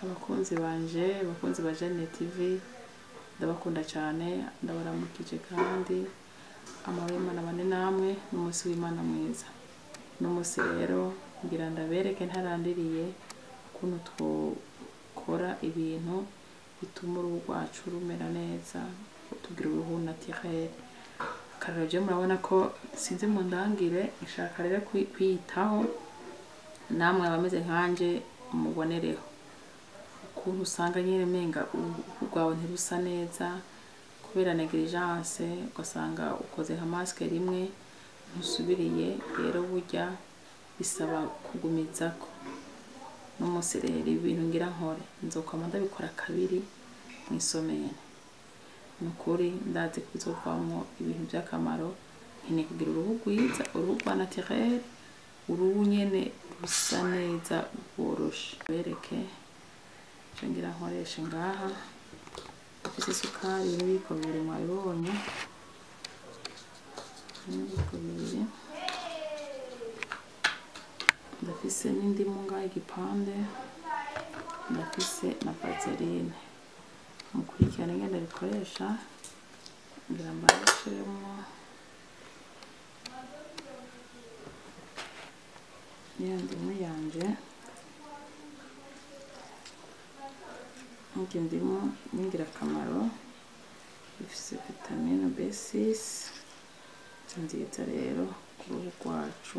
abakunzi banje abakunzi ba Jane TV ndabakunda cyane ndabaramukije kandi amahoro y'Imana bane namwe n'umunsi w'Imana mwiza n'umunsi rero ngira ndabereke ntarandiriye ukuntu twokora ibintu bituma uruhu rwacu rumera neza tugira uruhu naturel akarero je murabona ko sinzi mu ndangire nshaka rero kwi- kwiyitaho namwe abameze nkanje mubonereho ukuntu usanga nyine menga uruhu rwawe ntirusa neza kubera negligence ugasanga ukoze nka masike rimwe ntusubiriye rero burya bisaba kugumizako n'umunsi rero ibintu ngira nkore nzokwama ndabikora kabiri mw'isomero ni ukuri ndazi ko bizovamwo ibintu by'akamaro nkeneye kugira uruhu rwiza uruhu rwa naturel uruhu nyene rusa neza rworoshe bereke ico ngira nkoreshe ngaha mfise isukari n'ibiyiko bibiri mwabibonye n'ibiyiko bibiri ndafise n'indimu ngaha igipande ndafise na vaseline mukurikirane ingene bikoresha ngira mbashiremo ya ndimu yanje nk'iryo ndimu n'ingirakamaro ifise vitamine B6 nziza rero ku ruhu rwacu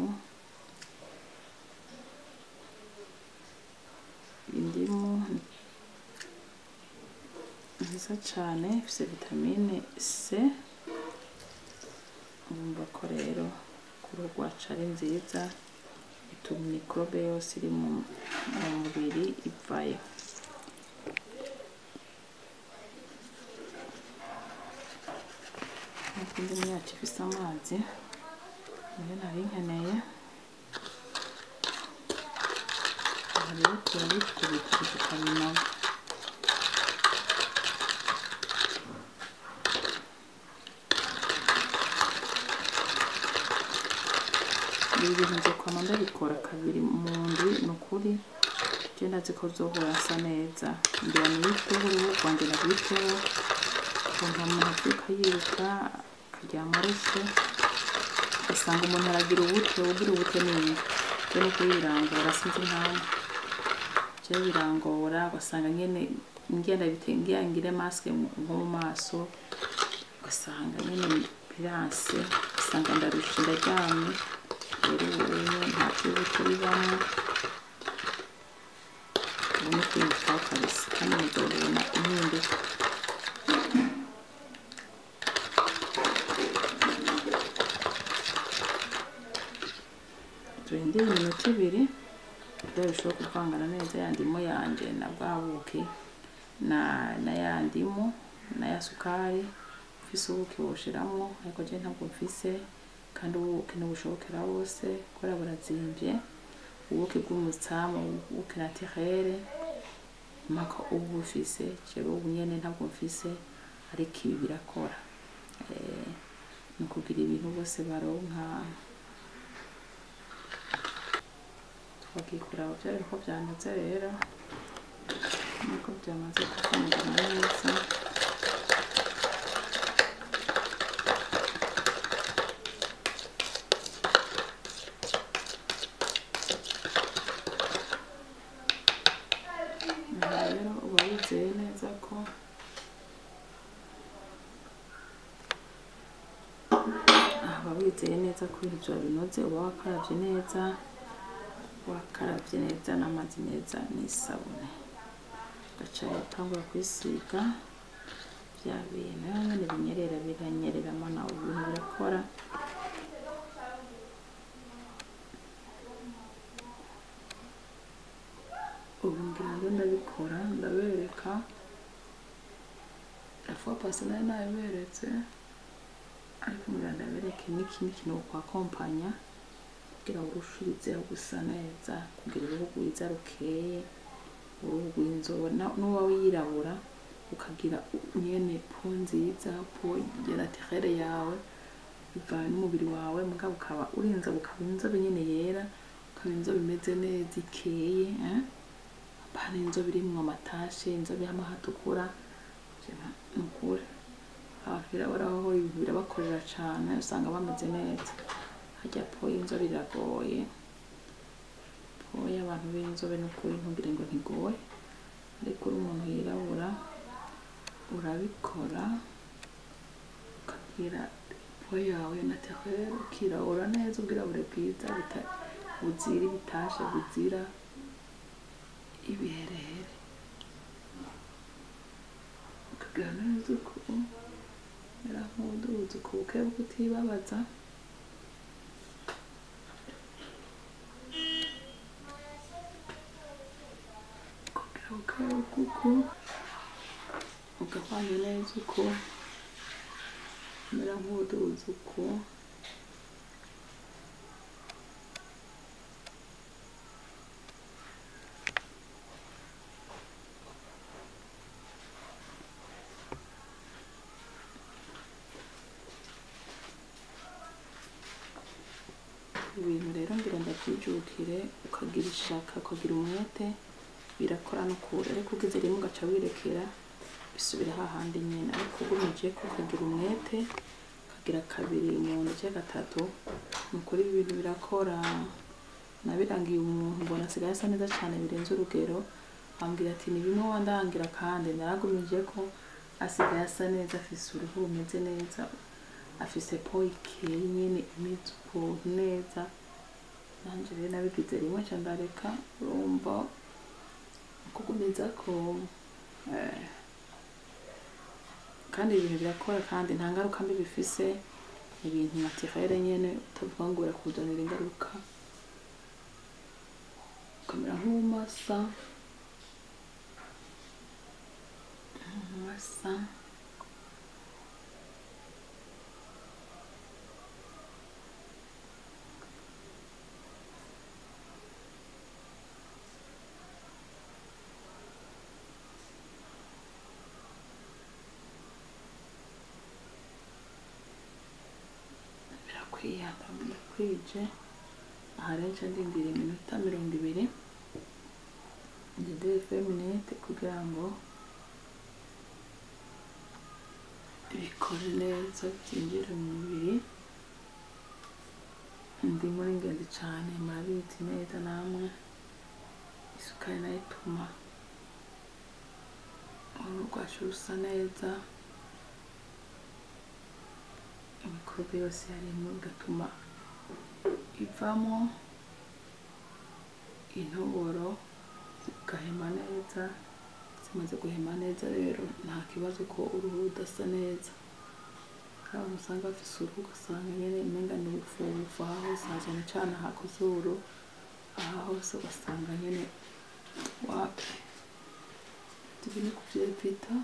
indimu nziza cane ifise vitamine C urumva ko rero ku ruhu rwacu ari nziza ituma mikorobe yose iri mu mu mubiri ivayo nk'uko indimu yacu ifise amazi niyo nari nkeneye aha rero turabikubita tukabinaga ibi bintu nzokwama ndabikora kabiri mu ndwi ni ukuri je ndazi ko zohora asa neza ngira niyiteho uruhu rwanje narwiteho ukuntu umuntu avyuka yiruka akaryama arushe ugasanga umuntu aragira ubute ugira ubute nini je no kubirangora sinzi impamvu je birangora ugasanga nyene ngenda ngira ngire maske nko mu maso ugasanga nyene biranse ugasanga ndarushe ndaryamye rero ubu nta vy'ubuto bibamwo ubu ni kwiyitaho kabisa kandi muzobona impinduka turindire iminota ibiri kugira bishobore kuvangana neza ya ndimu yanje na bwa buki na na ya ndimu na ya sukari ufise ubuki woshiramwo ariko je ntabwo mfise kandi ubuki ntibushobokera bose kubera burazimvye ubuki bw'umutsamu ubuki naturel mpaka uba ubufise jewe ubu nyene ntabwo mfise ariko ibi birakora Eh, ni ukugira ibintu bose baronka twagiye kuraba vyari ko vyanoze rero nuko vyamaze kuvangana neza aha rero uba wizeye neza ko aha uba wizeye neza ko ibintu vyawe binoze uba wakaravye neza wakaravye neza n'amazi meza n'isabune ugaca rero utangura kwisiga vya bintu nyene binyerera biranyereramo nawe ibintu birakora ubu ngira ngo ndabikora ndabereka afuwa pasi nari nabiberetse ariko ngira ndabereke n'ikindi kintu kwakompanya kugira ngo urushirizeho gusa neza kugira uruhu rwiza rukeye uruhu rw'inzobe na- n'uba wirabura ukagira nyene po nziza po ya naturel yawe bivana n'umubiri wawe mugabo ukaba urinze ukaba inzobe nyene yera ukaba inzobe imeze neza ikeye eh? apana hari inzobe irimwo amatashi inzobe hamwe hatukura ni ukuri abantu birabura aho ibintu birabakorera cane usanga bameze neza harya po y'inzobe iragoye po y'abantu b'inzobe ni ukuri ntugire ngo ntigoye ariko uri umuntu yirabura urabikora ukagira po yawe naturelle ukirabura neza ubwirabure bwiza buta- buzira ibitashe buzira ibiherehere ukagira neza uko mera nk'uduzi uko bukebuke utibabaza kugira bukebuke uko ugahwanya neza uko mera nk'uduzi uko ibintu rero ngira ndabyijukire ukagira ishaka ukagira umwete birakora no kure ariko ugize rimwe ugaca wirekera bisubira hahandi nyine ariko ugumije ko ukagira umwete ukagira kabiri mu ndetse gatatu ni ukuri ibi bintu birakora nabirangiye umuntu mbona asigaye asa neza cyane birenze urugero ambwira ati ni bimwe wandangira kandi naragumije ko asigaye asa neza afise uruhu rumeze neza afise po ikeye nyine imeze ukuntu neza nanje rero nabigize rimwe ca ndareka urumva kugumiza ko eh, kandi ibintu birakora kandi nta ngaruka mbi bifise ibintu naturelle nyene utavuga ngo birakuzanira ingaruka ukamera nk'umasa umasa birakwiye ndakwije aha rero nca ndindira iminota mirongo ibiri ngende feminite kugira ngo bikore neza byinjire mu mubiri indimu ni ingenzi cyane murabizi neza namwe isukari nayo ituma uruhu rwacu rusa neza imikorobe yose yarimo bigatuma ivamo intoboro zigahema neza zimaze guhema neza rero nta kibazo ko uruhu rudasa neza hari abantu usanga bafise uruhu ugasanga nyine umenga ni ubufubufu aha hose na cyane cyane aha ku zuru aha hose ugasanga nyine wapi tubi ni kuvyevita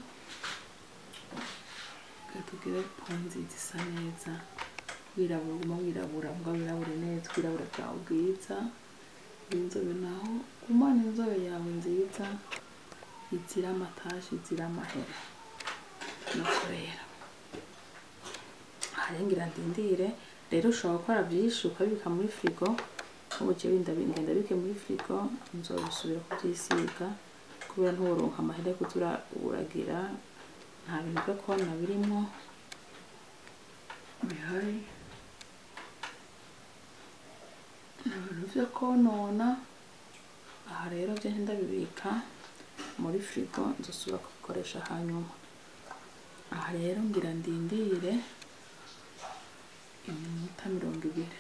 gatugire ponzi zisa neza wirabura uguma wirabura mbwa wirabure neza wirabura bwawe bwiza inzobe naho gumana inzobe yawe nziza izira amatashi izira amahera nuko rero harengira ndindire rero ushobora gukora byinshi ukabibika muri firigo nk'ubu jewe ngenda bike muri firigo nzobisubira kubyisiga kubera ntuworonka amahera yo kuza uragira nta bintu byo kona birimo bihari nta bintu byo konona aha rero byo ndabibika muri firigo nzosubira kubikoresha hanyuma aha rero ngira ndindire iminota mirongo ibiri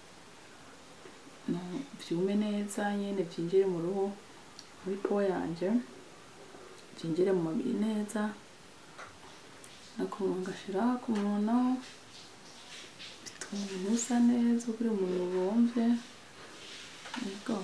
byume neza nyine byinjire mu ruhu muri po yanje byinjire mu mubiri neza nakumva ngashira ku munwa naho bituma ibintu bisa neza uri umuntu wumve yego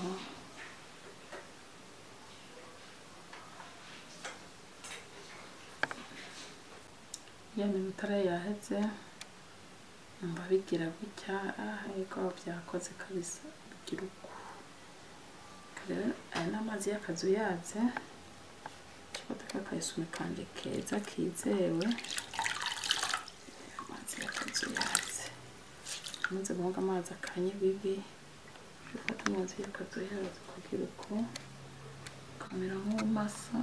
ya minota rero yaheze numva bigira gutya ah yego byakoze kabisa bigira uku rero aya ni amazi y'akazu yatse ikibazo k'akayisumi kanje keza kizewe amazi y'akazu yatse amaze guhoga amazi akanye bibi ufata amazi y'akazu yatse kugira uku ukamera nk'umasa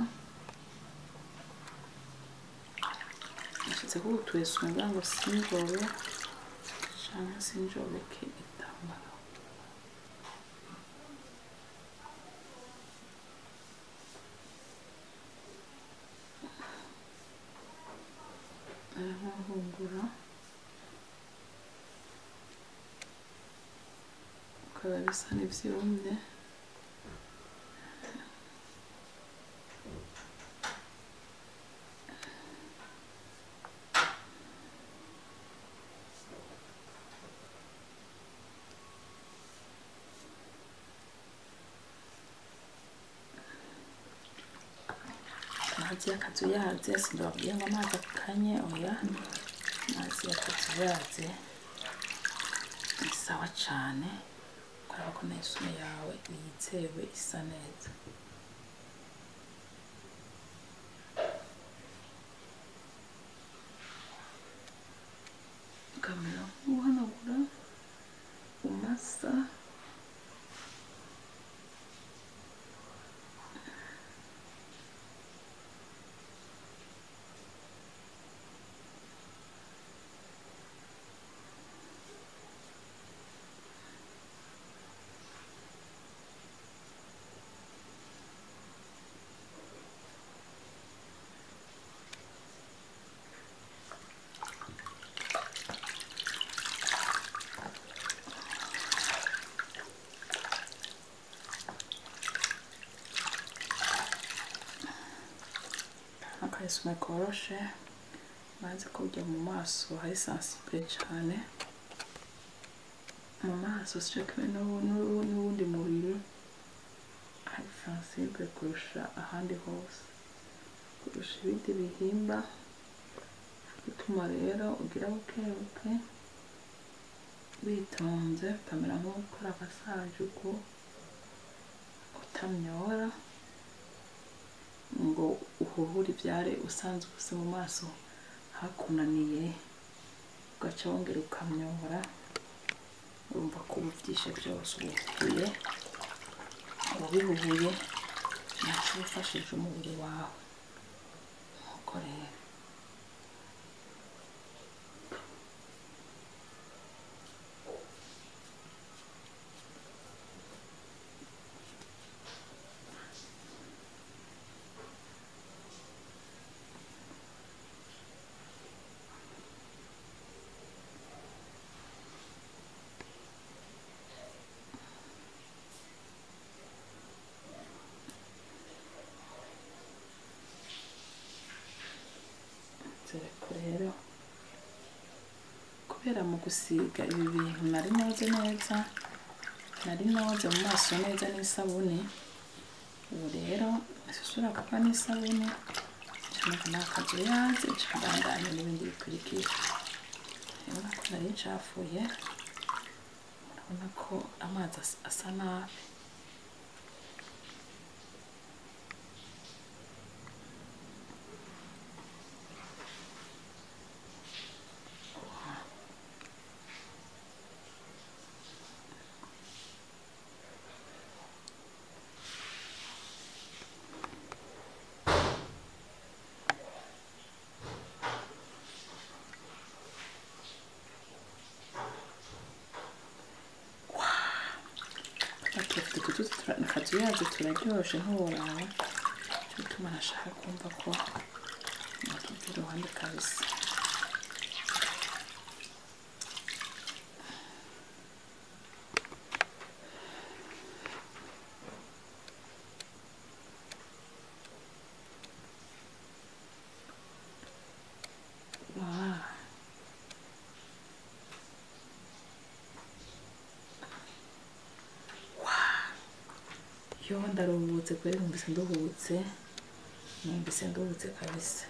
nashize ko utwesu ngira ngo sinjobe canke sinjobeke igitambara nkahungura ukaba bisa n'ivyumye amazi y'akazuyaze sindababwiye ngo amazi akanye oya amazi y'akazuyaze ni sawa cane kubera ko n'isume yawe yizewe isa neza ukamera nk'uhanagura umasa akayesume koroshe maze kurya mu maso hari sensible cane mu maso sicakiwe n'uwundi mubiri hari sensible kurusha ahandi hose kurusha ibindi bihimba bituma rero ugira bukebuke witonze ukamera nk'ukora agasaje uko utamyora ngo uhuhure ibyare usanzwe ufise mu maso hakunaniye ugaca wongera ukamyora urumva ko ubu byishe byose ubuhuye ubihuhuye ntacyo wifashije umubiri wawe nkuko rero zereko rero kubera mu gusiga ibi bintu nari noze neza nari noze mu maso neza n'isabune ubu rero isura kuba n'isabune ncamaka n'akazu yaze ncambandanya n'ibindi bikurikira urabona ko nari ncafuye urabona ko amazi asa- asa nabi Ati utu tuzi akazuyazi turaryoshe ntiworaba cyo gituma nashaka kumva ko natuva iruhande kabisa Ah. yo ndaruhutse kweri numvise nduhutse numvise nduhutse kabisa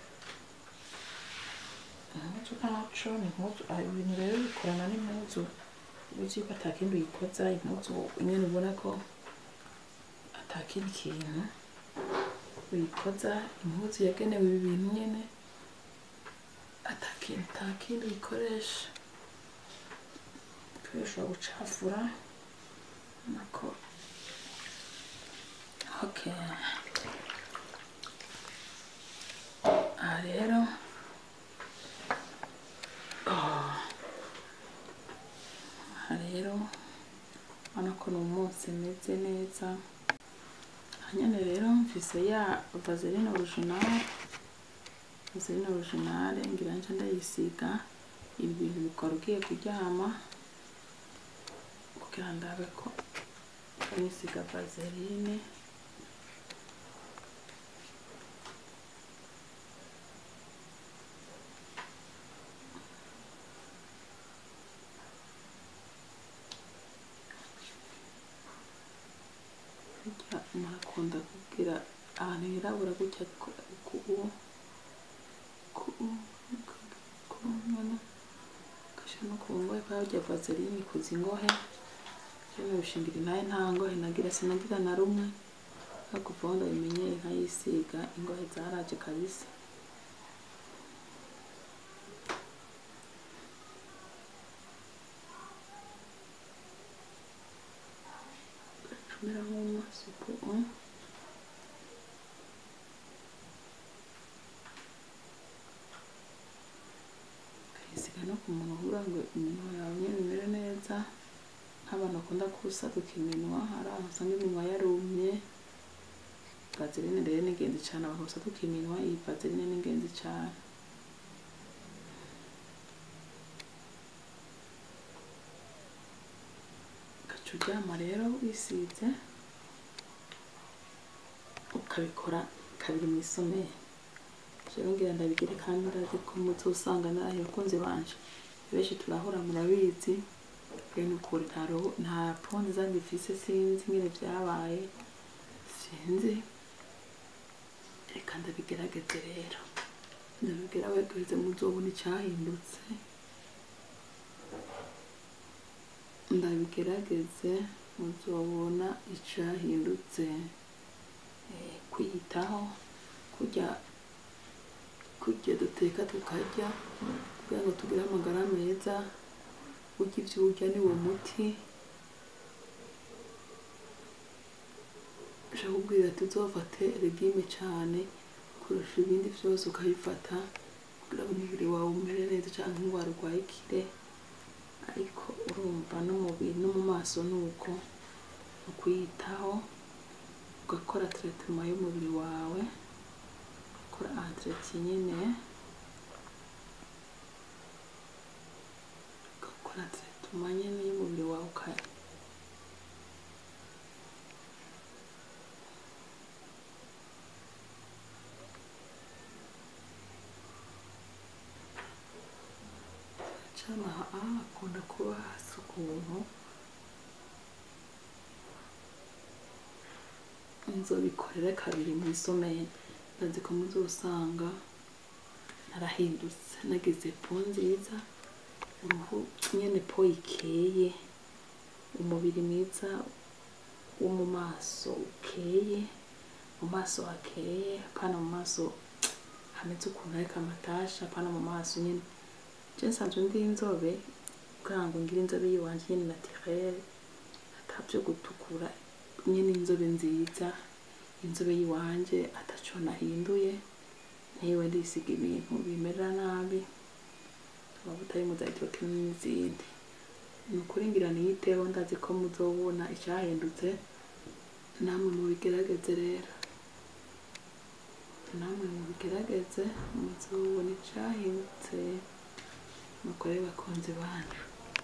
impuzu ntaco ni impuzu ah, ibintu rero bikorana n'impuzu uzi yuko atakindi uyikoza impuzu nyene ubona ko atakindi kintu uyikoza impuzu yagenewe ibi bintu nyene atakintu atakindi uyikoresha kubera ushobora gucafura nako okay aha rero oh. aha rero urabona ko ni umunsi meze neza aha nyene rero mfise ya vaseline original vaseline original ngira nje ndayisiga ibi bintu bikora ugiye kuryama kugira ndabe ko nisiga vaseline burya murakunda kubwira ahantu hirabura gutya ku- ku- ku- ku nyana gasha no ku ngohe barya vaseline kuza ingohe rero bishingira intaye nta ngohe nagira sinagira na rumwe ariko kuva aho ndabimenyeye nkayisiga ingohe zaraje kabisa gacumira nk'amasuku ukayisiga no ku munwa kugira ngo iminwa yawe nyine imere neza nk'abantu bakunda kusaduka iminwa hari ahantu usanga iminwa yarumye vaseline rero ni ingenzi cyane abantu basaduka iminwa iyi vaseline ni ingenzi cyane ugaca uryama rero wisize ukabikora kabiri mu isomero rero ngira ndabigire kandi ndazi ko muzosanga narahiye abakunzi banje benshi turahura murabizi rero ni ukuri nta roho- nta ponde zanjye mfise sinzi nyine byabaye sinzi reka ndabigerageze rero ndabibwira wegereze muzobona icyahindutse ndabigerageze muzobona icyahindutse Eh, kwiyitaho kurya kurya duteka tukarya kugira ngo tugire amagara meza urya ibyo urya ni wo muti ushaka kubwira ati uzofate regime cyane kurusha ibindi byose ukabifata kugira ngo umubiri wawe umere neza cyangwa indwara urwaye ikire ariko urumva n'umubiri no mu maso ni uko ni ukuyitaho ugakora teretema y'umubiri wawe ugakora antireti nyine ugakora teretema nyine y'umubiri wawe uka- cyane aha hakunda kuba hasa ukuntu nzobikorera kabiri mu isomero ndazi ko muzosanga narahindutse nagize po nziza uruhu nyene po ikeye umubiri mwiza wo mu maso ukeye mu maso hakeye apana mu maso hameze ukuntu ariko amatasha apana mu maso nyine je nsanzwe ndi inzobe kugira ngo ngire inzobe yiwanje nyine naturelle atavyo gutukura nyine inzobe nziza inzobe yiwanje ataco nahinduye ntiwe ndisiga ibintu bimerera nabi amavuta y'umuzayitoke n'izindi ni ukuri ngira niyiteho ndazi ko muzobona icyahindutse namwe mubigerageze rero namwe mubigerageze muzobona icyahindutse mukore bakunzi banyu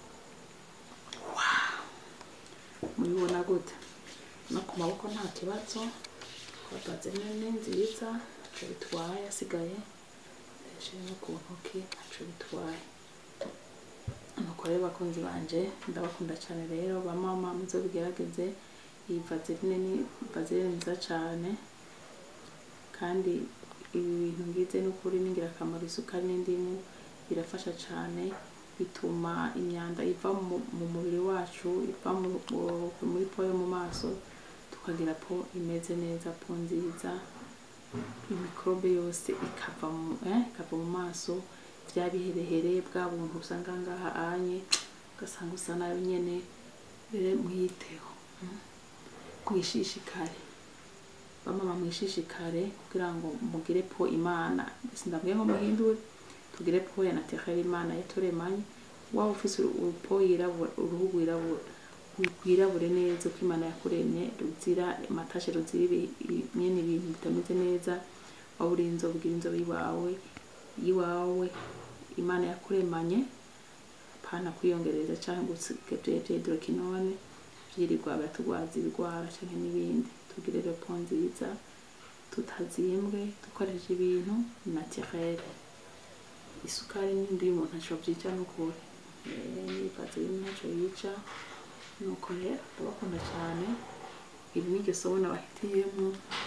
mubibona gute no ku maboko nta kibazo twagaze ni nziza ntacyo bitwaye asigaye ndayashyira no ku ntoki ntacyo bitwaye nuko rero bakunzi banje ndabakunda cyane rero ba mama muzo bigerageze iyi vaseline ni vaseline nziza cyane kandi ibi bintu ngize n'ukuri ni ingirakamaro isukari n'indimu birafasha cyane bituma imyanda iva mu, mu mubiri wacu iva mu, mu- muri po yo mu maso tukagira po imeze neza po nziza imikorobe yose ikava mu, eh, ikava mu maso bya biherehere bwa buntu usanga ngaha anye ugasanga usa nayo nyene rero mwiteho mm. mwishishikare bamama mwishishikare kugira ngo mugire po imana sindabwiye ngo muhindure tugire po ya naturelle imana yaturemanye waba ufise urupo yirabura uruhu rwirabura rwirabure neza uko imana yakuremye ruzira amatashe ruzira ibi- ibi- nyene ibintu bitameze neza waba uri inzobe ugira inzobe iwawe iwawe imana yakuremanye pana kwiyongereza canke gusigaye vyedrokinone vyirirwa biratugwaza ibigwara canke n'ibindi tugire repo nziza tutazimbwe dukoresheje ibintu naturel isukari n'indi y'umuntu ntaco vyica n'ukuri nifaze ibintu ntaco yica nuko rero ndabakunda cane iri n'iryo somo nabahitiyemwo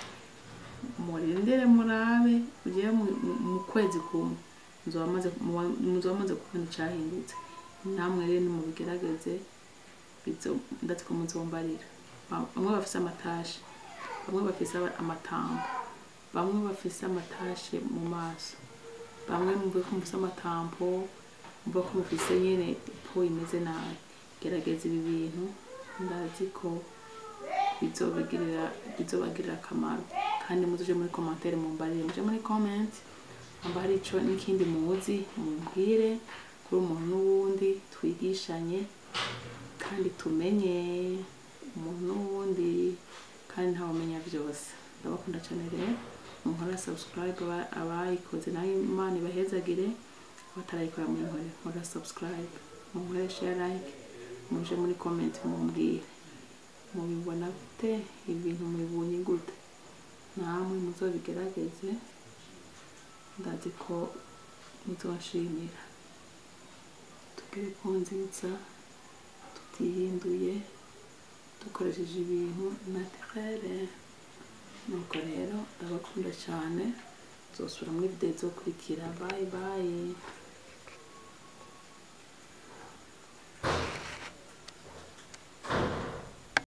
murindire murabe ugere mu- mu- mu kwezi kumwe muzoba mumaze- muba- muzoba mumaze kubona icahindutse namwe rero nimubigerageze bizo- ndazi ko muzombarira Ba- bamwe bafise amatashe bamwe bafise aba- amatambo bamwe bafise amatashe mu maso bamwe mumve ko mufise amatampo mumve ko mufise nyene po imeze nabi gerageza ibi bintu ndazi ko bizobagirira bizobagirira akamaro kandi muzuje muri commentaire mumbarire muje muri comment amba hari ico n'ikindi muzi mumbwire kuri umuntu n'uwundi twigishanye kandi tumenye umuntu n'uwundi kandi ntawumenya byose ndabakunda cyane rero muhora subscribe aba- abayikoze nayo imana ibahezagire abatarayikora muyinkore nkora subscribe munkore share like muje muri comment mumbwire mubibona gute ibintu mubibonye gute namwe muzobigerageze ndazi ko muzonshimira tugere ku nziza tutihinduye dukoresheje ibintu naturere nuko rero ndabakunda cyane nzosubira muri video izokurikira bye bye